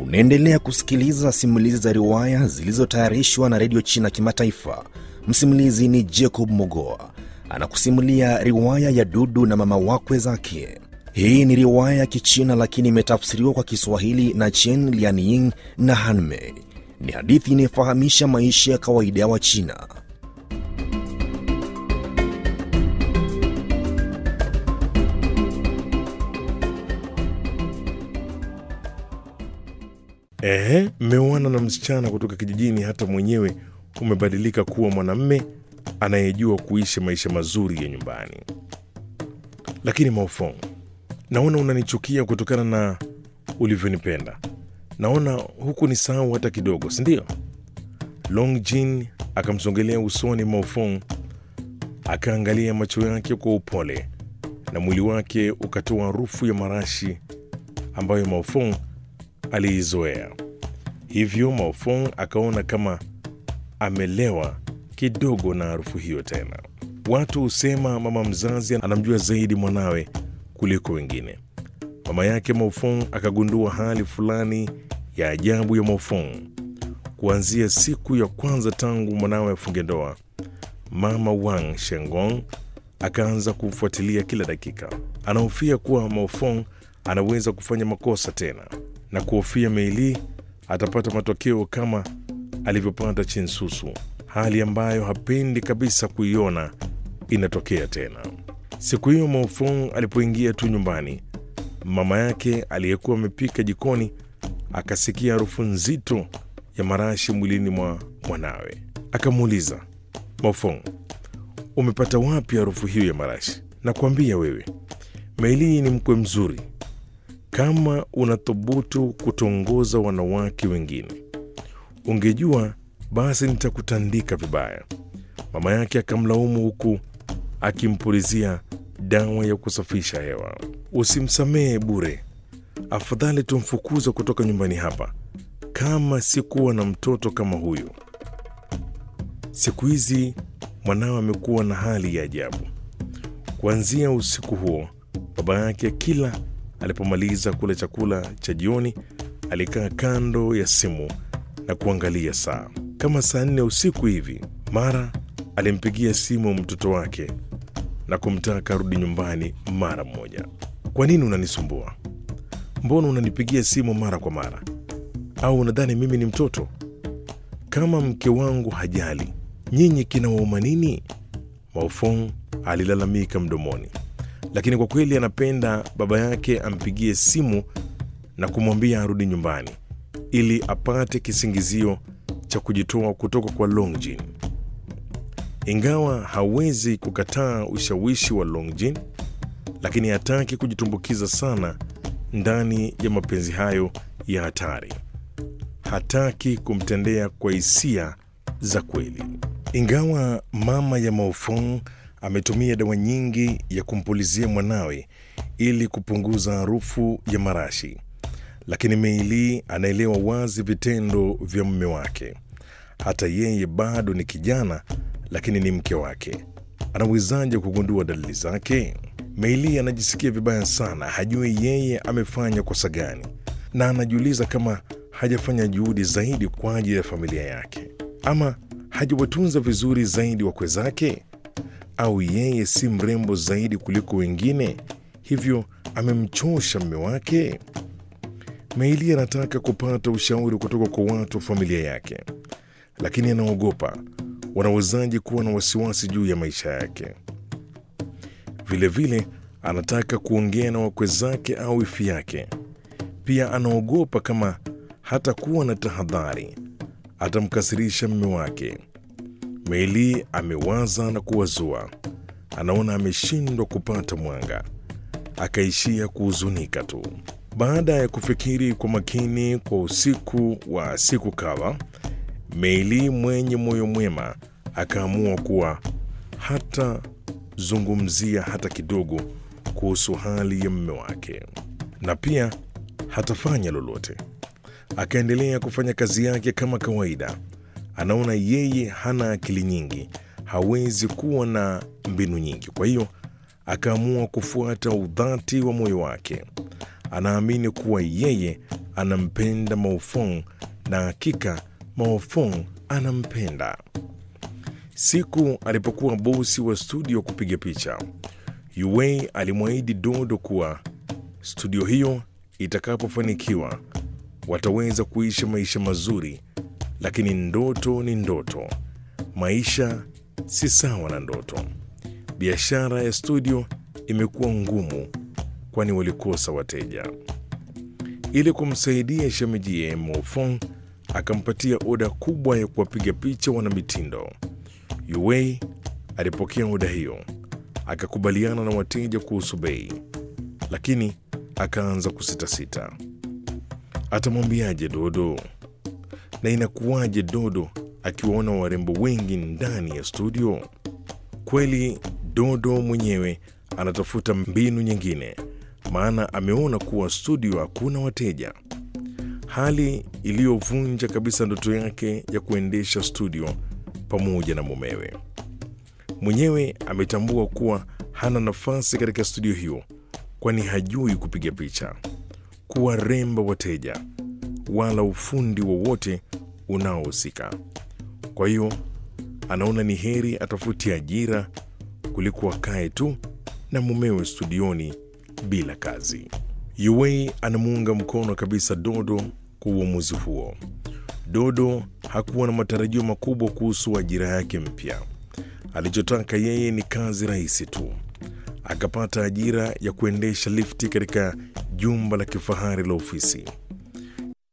Unaendelea kusikiliza simulizi za riwaya zilizotayarishwa na redio China Kimataifa. Msimulizi ni Jacob Mogoa anakusimulia riwaya ya Dudu na mama wakwe zake. Hii ni riwaya ya Kichina lakini imetafsiriwa kwa Kiswahili na Chen Lianying na Hanmei. Ni hadithi inayofahamisha maisha ya kawaida ya Wachina. Ehe, mmeoana na msichana kutoka kijijini, hata mwenyewe umebadilika kuwa mwanamme anayejua kuishi maisha mazuri ya nyumbani. Lakini Maofong, naona unanichukia kutokana na ulivyonipenda. Naona huku ni sahau hata kidogo, si ndio? Long Jin akamsongelea usoni Maofong, akaangalia macho yake kwa upole na mwili wake ukatoa harufu ya marashi ambayo Maofong aliizoea. Hivyo Maofong akaona kama amelewa kidogo na harufu hiyo tena. Watu husema mama mzazi anamjua zaidi mwanawe kuliko wengine. Mama yake Maofong akagundua hali fulani ya ajabu ya Maofong. Kuanzia siku ya kwanza tangu mwanawe afunge ndoa, mama Wang Shengong akaanza kumfuatilia kila dakika. Anahofia kuwa Maofong anaweza kufanya makosa tena na kuhofia Meili atapata matokeo kama alivyopata Chinsusu, hali ambayo hapendi kabisa kuiona inatokea tena. Siku hiyo Maofong alipoingia tu nyumbani, mama yake aliyekuwa amepika jikoni akasikia harufu nzito ya marashi mwilini mwa mwanawe. Akamuuliza, Maofong, umepata wapi harufu hiyo ya marashi? Nakwambia wewe, Meili ni mkwe mzuri kama unathubutu kutongoza wanawake wengine, ungejua basi nitakutandika vibaya. Mama yake akamlaumu huku akimpulizia dawa ya kusafisha hewa. Usimsamehe bure, afadhali tumfukuza kutoka nyumbani hapa, kama sikuwa na mtoto kama huyu. Siku hizi mwanawe amekuwa na hali ya ajabu. Kuanzia usiku huo, baba yake kila alipomaliza kula chakula cha jioni alikaa kando ya simu na kuangalia saa. Kama saa nne usiku hivi, mara alimpigia simu mtoto wake na kumtaka arudi nyumbani mara moja. Kwa nini unanisumbua? Mbona unanipigia simu mara kwa mara? Au unadhani mimi ni mtoto? Kama mke wangu hajali, nyinyi kinawauma nini? Maofong alilalamika mdomoni lakini kwa kweli anapenda baba yake ampigie simu na kumwambia arudi nyumbani ili apate kisingizio cha kujitoa kutoka kwa Longjin. Ingawa hawezi kukataa ushawishi wa Longjin, lakini hataki kujitumbukiza sana ndani ya mapenzi hayo ya hatari. Hataki kumtendea kwa hisia za kweli. Ingawa mama ya Maofong ametumia dawa nyingi ya kumpulizia mwanawe ili kupunguza harufu ya marashi, lakini Meili anaelewa wazi vitendo vya mume wake. Hata yeye bado ni kijana, lakini ni mke wake. Anawezaje kugundua dalili zake? Meili anajisikia vibaya sana, hajui yeye amefanya kosa gani, na anajiuliza kama hajafanya juhudi zaidi kwa ajili ya familia yake, ama hajawatunza vizuri zaidi wakwe zake au yeye si mrembo zaidi kuliko wengine, hivyo amemchosha mme wake. Meili anataka kupata ushauri kutoka kwa watu wa familia yake, lakini anaogopa wanawezaji kuwa na wasiwasi juu ya maisha yake. Vilevile anataka kuongea na wakwe zake au ifi yake. Pia anaogopa kama hatakuwa na tahadhari atamkasirisha mme wake. Meili amewaza na kuwazua, anaona ameshindwa kupata mwanga, akaishia kuhuzunika tu. Baada ya kufikiri kwa makini kwa usiku wa siku kadha, Meili mwenye moyo mwema akaamua kuwa hatazungumzia hata kidogo kuhusu hali ya mume wake, na pia hatafanya lolote. Akaendelea kufanya kazi yake kama kawaida. Anaona yeye hana akili nyingi, hawezi kuwa na mbinu nyingi. Kwa hiyo akaamua kufuata udhati wa moyo wake. Anaamini kuwa yeye anampenda Maofong na hakika Maofong anampenda. Siku alipokuwa bosi wa studio kupiga picha, Yue alimwahidi Dodo kuwa studio hiyo itakapofanikiwa wataweza kuishi maisha mazuri, lakini ndoto ni ndoto, maisha si sawa na ndoto. Biashara ya studio imekuwa ngumu, kwani walikosa wateja. Ili kumsaidia shemejie, Mofong akampatia oda kubwa ya kuwapiga picha wanamitindo. Yue alipokea oda hiyo, akakubaliana na wateja kuhusu bei, lakini akaanza kusitasita. Atamwambiaje Dodo? Na inakuwaje Dodo akiwaona warembo wengi ndani ya studio? Kweli Dodo mwenyewe anatafuta mbinu nyingine, maana ameona kuwa studio hakuna wateja, hali iliyovunja kabisa ndoto yake ya kuendesha studio pamoja na mumewe. Mwenyewe ametambua kuwa hana nafasi katika studio hiyo, kwani hajui kupiga picha, kuwaremba wateja, wala ufundi wowote unaohusika. Kwa hiyo anaona ni heri atafute ajira kuliko akae tu na mumewe studioni bila kazi. Yue anamuunga mkono kabisa Dodo kwa uamuzi huo. Dodo hakuwa na matarajio makubwa kuhusu ajira yake mpya. Alichotaka yeye ni kazi rahisi tu. Akapata ajira ya kuendesha lifti katika jumba la kifahari la ofisi.